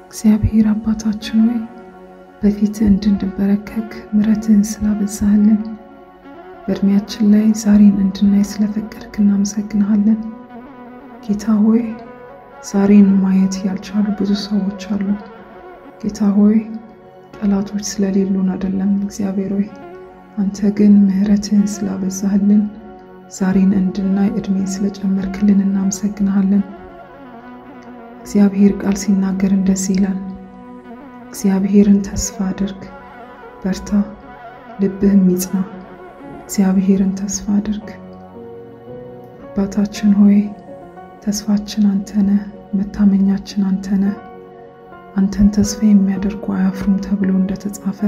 እግዚአብሔር አባታችን ሆይ በፊትህ እንድንበረከክ ምሕረትህን ስላበዛህልን በእድሜያችን ላይ ዛሬን እንድናይ ስለፈቀድክ እናመሰግንሃለን። ጌታ ሆይ ዛሬን ማየት ያልቻሉ ብዙ ሰዎች አሉ። ጌታ ሆይ ጠላቶች ስለሌሉን አይደለም። እግዚአብሔር ሆይ አንተ ግን ምሕረትህን ስላበዛህልን ዛሬን እንድናይ እድሜ ስለጨመርክልን እናመሰግንሃለን። እግዚአብሔር ቃል ሲናገር እንደዚህ ይላል፣ እግዚአብሔርን ተስፋ አድርግ፣ በርታ፣ ልብህም ይጽና። እግዚአብሔርን ተስፋ አድርግ። አባታችን ሆይ ተስፋችን አንተ ነህ፣ መታመኛችን አንተ ነህ። አንተን ተስፋ የሚያደርጉ አያፍሩም ተብሎ እንደተጻፈ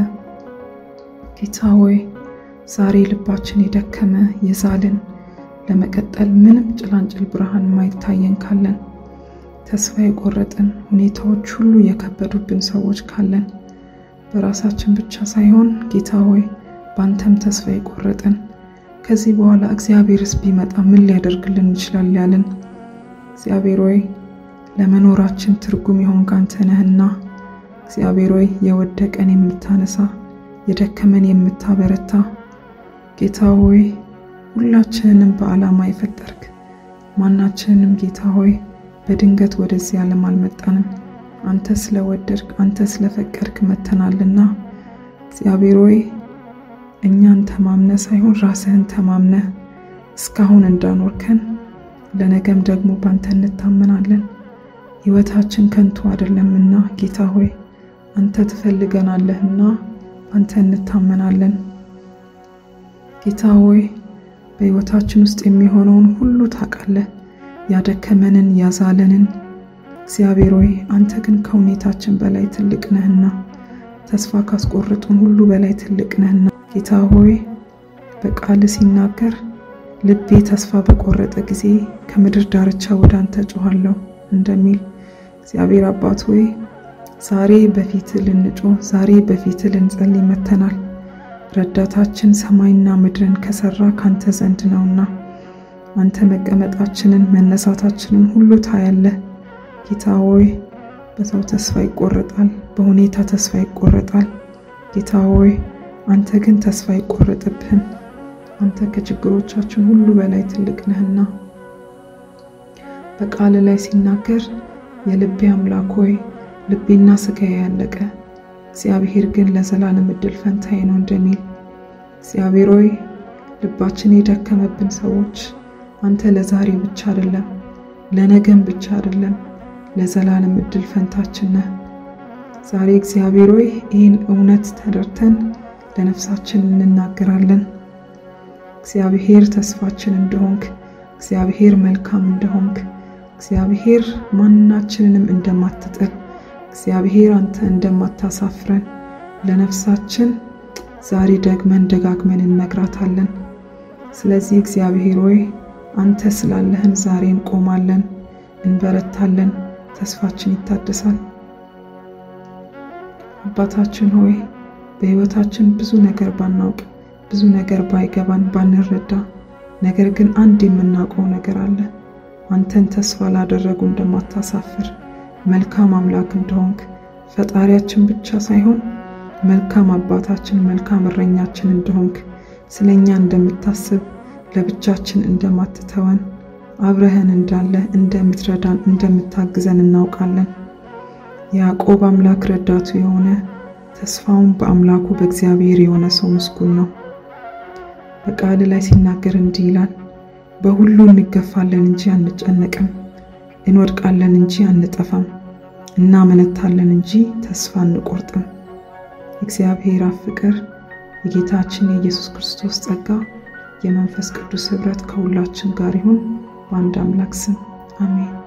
ጌታ ሆይ ዛሬ ልባችን የደከመ የዛልን ለመቀጠል ምንም ጭላንጭል ብርሃን ማይታየን ካለን ተስፋ የቆረጥን ሁኔታዎች ሁሉ የከበዱብን ሰዎች ካለን በራሳችን ብቻ ሳይሆን ጌታ ሆይ በአንተም ተስፋ የቆረጥን ከዚህ በኋላ እግዚአብሔርስ ቢመጣ ምን ሊያደርግልን ይችላል ያልን እግዚአብሔር ሆይ ለመኖራችን ትርጉም የሆንክ አንተ ነህና እግዚአብሔር ሆይ የወደቀን የምታነሳ የደከመን የምታበረታ ጌታ ሆይ ሁላችንንም በዓላማ የፈጠርክ ማናችንንም ጌታ ሆይ በድንገት ወደዚህ ዓለም አልመጣንም። አንተ ስለወደድክ አንተ ስለፈቀድክ መተናልና እግዚአብሔር ሆይ እኛን ተማምነ ሳይሆን ራስህን ተማምነ እስካሁን እንዳኖርከን ለነገም ደግሞ ባንተ እንታመናለን። ሕይወታችን ከንቱ አይደለምና ጌታ ሆይ አንተ ትፈልገናለህና አንተ እንታመናለን። ጌታ ሆይ በሕይወታችን ውስጥ የሚሆነውን ሁሉ ታውቃለህ። ያደከመንን ያዛለንን እግዚአብሔር ሆይ አንተ ግን ከሁኔታችን በላይ ትልቅ ነህና ተስፋ ካስቆረጡን ሁሉ በላይ ትልቅ ነህና ጌታ ሆይ በቃል ሲናገር ልቤ ተስፋ በቆረጠ ጊዜ ከምድር ዳርቻ ወደ አንተ ጮኋለሁ እንደሚል እግዚአብሔር አባት ሆይ ዛሬ በፊት ልንጮህ ዛሬ በፊት ልንጸልይ መተናል። ረዳታችን ሰማይና ምድርን ከሰራ ካንተ ዘንድ ነውና አንተ መቀመጣችንን መነሳታችንን ሁሉ ታያለህ። ጌታ ሆይ በሰው ተስፋ ይቆረጣል፣ በሁኔታ ተስፋ ይቆረጣል። ጌታ ሆይ አንተ ግን ተስፋ አይቆረጥብህም። አንተ ከችግሮቻችን ሁሉ በላይ ትልቅ ነህና በቃል ላይ ሲናገር የልቤ አምላክ ሆይ ልቤና ስጋዬ ያለቀ እግዚአብሔር ግን ለዘላለም እድል ፈንታዬ ነው እንደሚል እግዚአብሔር ሆይ ልባችን የደከመብን ሰዎች አንተ ለዛሬ ብቻ አይደለም ለነገም ብቻ አይደለም ለዘላለም እድል ፈንታችን ነህ። ዛሬ እግዚአብሔር ሆይ ይህን እውነት ተረድተን ለነፍሳችን እንናገራለን። እግዚአብሔር ተስፋችን እንደሆንክ፣ እግዚአብሔር መልካም እንደሆንክ፣ እግዚአብሔር ማናችንንም እንደማትጥል፣ እግዚአብሔር አንተ እንደማታሳፍረን ለነፍሳችን ዛሬ ደግመን ደጋግመን እንነግራታለን። ስለዚህ እግዚአብሔር ሆይ አንተ ስላለህን ዛሬ እንቆማለን፣ እንበረታለን፣ ተስፋችን ይታደሳል። አባታችን ሆይ በሕይወታችን ብዙ ነገር ባናውቅ ብዙ ነገር ባይገባን ባንረዳ፣ ነገር ግን አንድ የምናውቀው ነገር አለ። አንተን ተስፋ ላደረጉ እንደማታሳፍር መልካም አምላክ እንደሆንክ ፈጣሪያችን ብቻ ሳይሆን መልካም አባታችን፣ መልካም እረኛችን እንደሆንክ ስለኛ እንደምታስብ ለብቻችን እንደማትተወን አብረህን እንዳለ እንደምትረዳን እንደምታግዘን እናውቃለን። የያዕቆብ አምላክ ረዳቱ የሆነ ተስፋውን በአምላኩ በእግዚአብሔር የሆነ ሰው ምስጉን ነው። በቃል ላይ ሲናገር እንዲህ ይላል፣ በሁሉ እንገፋለን እንጂ አንጨነቅም፣ እንወድቃለን እንጂ አንጠፋም፣ እናመነታለን እንጂ ተስፋ አንቆርጥም። የእግዚአብሔር አብ ፍቅር የጌታችን የኢየሱስ ክርስቶስ ጸጋ የመንፈስ ቅዱስ ኅብረት ከሁላችን ጋር ይሁን። በአንድ አምላክ ስም አሜን።